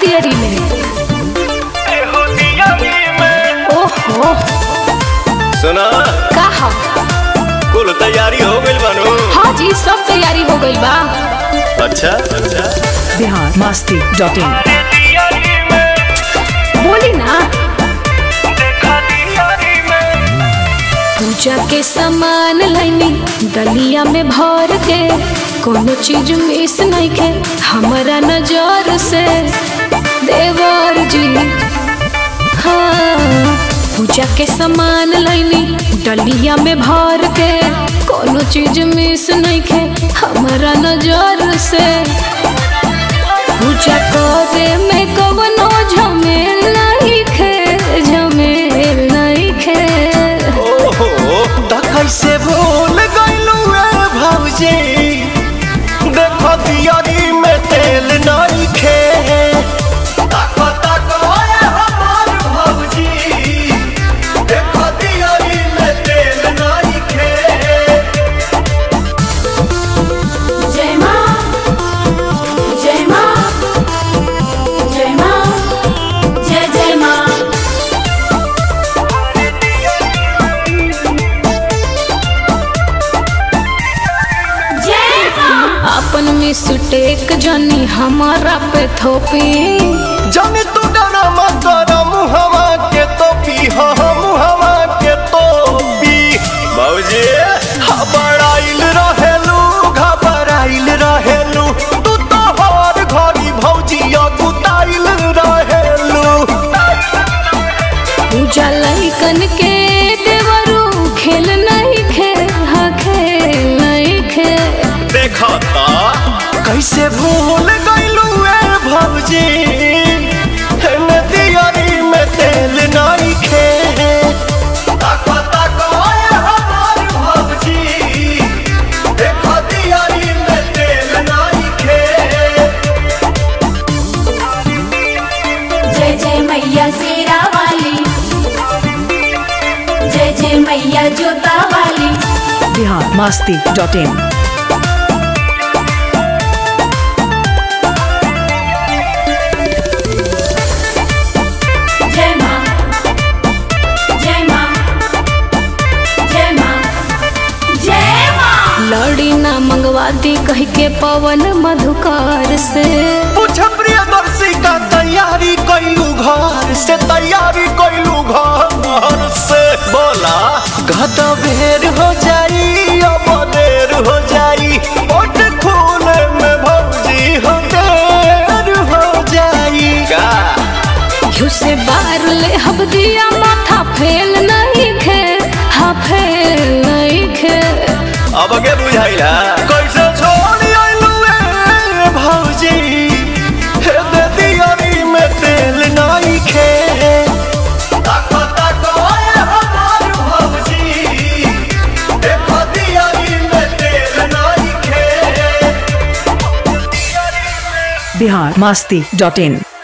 तियरी में ओहो सुना का हा कुल तैयारी हो गइल बानू हाँ जी सब तैयारी हो गई बा अच्छा अच्छा बिहार मस्ती डॉट इन बोली ना पूजा के सामान लाइनी दलिया में भर के कोनो चीज मिस नहीं के हमारा नजर से देवर जी हाँ पूजा के सामान लाइनी डलिया में भर के कोनो चीज मिस नहीं के हमारा नजर से पूजा करे में कवनो झमेल नहीं खे झमेल नहीं खे ओहो त कैसे भूल गइलू ए भौजी देखो दियारी में तेल नहीं खे ताको ताको ए हमार भौजी देखो दियारी में तेल नहीं खे जय माँ जय माँ जय माँ जय जय माँ अपन में सुटेक जानी हमारा पे थोपी जाने तू डरा मत डरा मुहवा के तो पी हा मुहवा के तो पी बाबूजी घबराइल रहेलू घबराइल रहेलू तू तो हर घड़ी भौजी गुताइल रहेलू पूजा लइकन के देवरू खेल नहीं खे हाँ खेल नहीं खे देखा ता कैसे भूल गइलू ए भौजी हेने दियारी में तेल नहीं खे ताको ताको ए हमार भौजी देखो दियारी में तेल नहीं खे जय जय मैया शेरा वाली जय जय मैया जोता वाली बिहार मस्ती डॉट इन जय माँ जय माँ जय माँ जय माँ लड़ी ना मंगवा दी कह के पवन मधुकार से पूछ प्रियदर्शी का तैयारी कैलू घर से तैयारी कैलू घर से बोला गद बेर हो जाई अब देर हो जाई ओट खूने में भौजी हो देर हो जाई का घिउ से बार ले हब दिया माथा फेल नहीं खे हाँ फेल नहीं खे अब के बुझाइला कैसे छोड़ी आइलू ए भौजी हे दे दियारी में तेल नहीं खे ताको ताको ए हमार भौजी देखो दियारी में तेल नहीं खे बिहार मस्ती डॉट इन